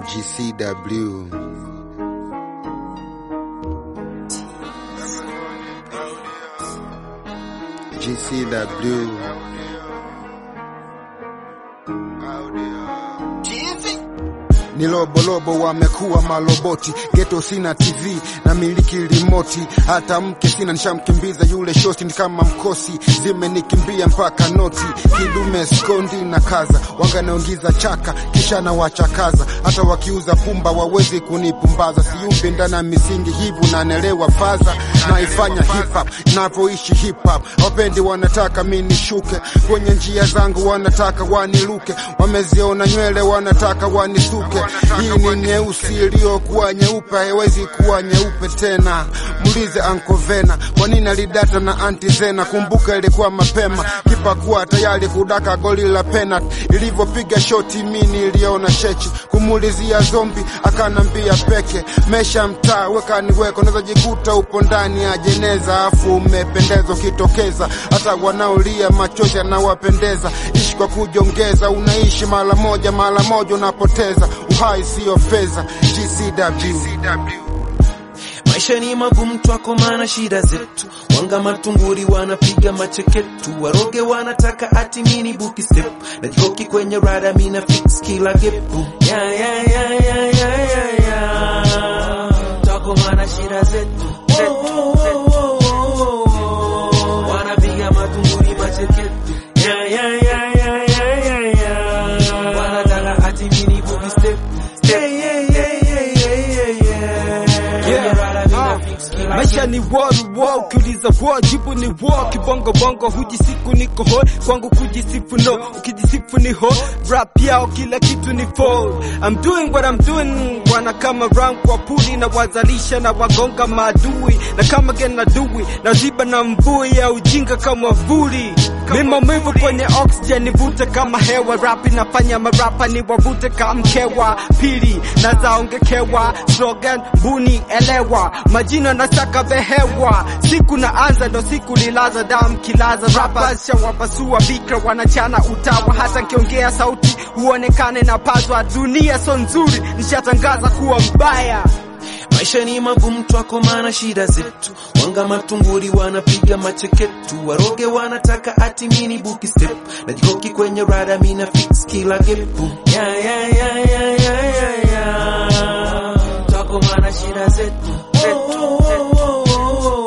GCW. GCW. Ni lobolobo wamekuwa maloboti, geto sina TV na miliki rimoti, hata mke sina, nishamkimbiza yule shosti, ni kama mkosi, zimenikimbia mpaka noti, kidume skondi na kaza, wanga naongiza chaka kisha na wachakaza, hata wakiuza pumba wawezi kunipumbaza, siumbi ndani ya misingi hivu, nanelewa faza, naifanya hip hop navyoishi hip hop, wapendi wanataka mi nishuke kwenye njia zangu, wanataka waniluke, wameziona nywele wanataka wanisuke hii ni nyeusi iliyokuwa nyeupe, haiwezi kuwa nyeupe tena. Muulize Anko Vena kwa nini alidata na anti Zena. Kumbuka ilikuwa mapema, kipa kuwa tayari kudaka goli la penalty. Ilivyopiga shoti mi niliona chechi, kumuulizia zombi akanambia peke. Mesha mtaa weka niweko, unaweza jikuta upo ndani ya jeneza, afu umependeza ukitokeza, hata wanaolia machozi yanawapendeza. Ishi kwa kujongeza, unaishi mara moja, mara moja unapoteza uhai siyo fedha. GCW. Maisha ni magumu twako, maana shida zetu. Wanga matunguri wanapiga macheketu, waroge wanataka ati mini buki step na jikoki kwenye rada, mina fix kila gepu ya ya ya ya ya ya ya twako, maana shida zetu zetu zetu wanapiga matunguri macheketu ya ya ya ya ya ya ya wanataka ati mini buki step step yeah yeah yeah yeah yeah yeah Yeah. Rada, mina Ah. fix kila Maisha ni war war, ukiuliza war, jibu ni war. Kibongo bongo hujisiku niko hoi, kwangu kujisifu no, ukijisifu ni ho. Rap yao kila kitu ni fall. I'm doing what I'm doing, wana kama round kwa puli na wazalisha na wagonga maadui na kama gena dui na ziba na mvui ya ujinga kama vuli. Mimi maumivu kwenye oxygen nivute kama hewa, rap inafanya marapa ni wavute kama mkewa. Pili na zaongekewa slogan buni elewa, majina nasaka behewa, siku na anza ndo siku lilaza damu kilaza, rappers shawapasua vikra wanachana utawa, hata nkiongea sauti huonekane na pazwa. Dunia so nzuri, nishatangaza kuwa mbaya. Maisha ni magumu twako, maana shida zetu. Wanga matunguri wanapiga macheketu, waroge wanataka ati mini buki step na jikoki kwenye rada, mina fix kila gepu ya ya ya ya ya ya ya twako, maana shida zetu zetu zetu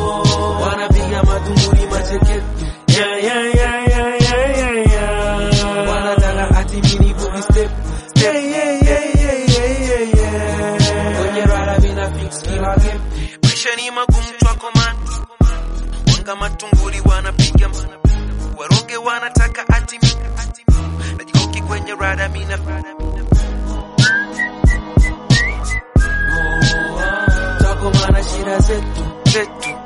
wanapiga matunguri macheketu ya ya ya ya ya ya ya wanataka ati mini buki step step yeah yeah yeah yeah yeah yeah kwenye rada mina fix kila game. Maisha ni magumu twako man, wanga matunguri wanapiga waroge wanataka ati najikoki kwenye rada mina twako mana shida zetu zetu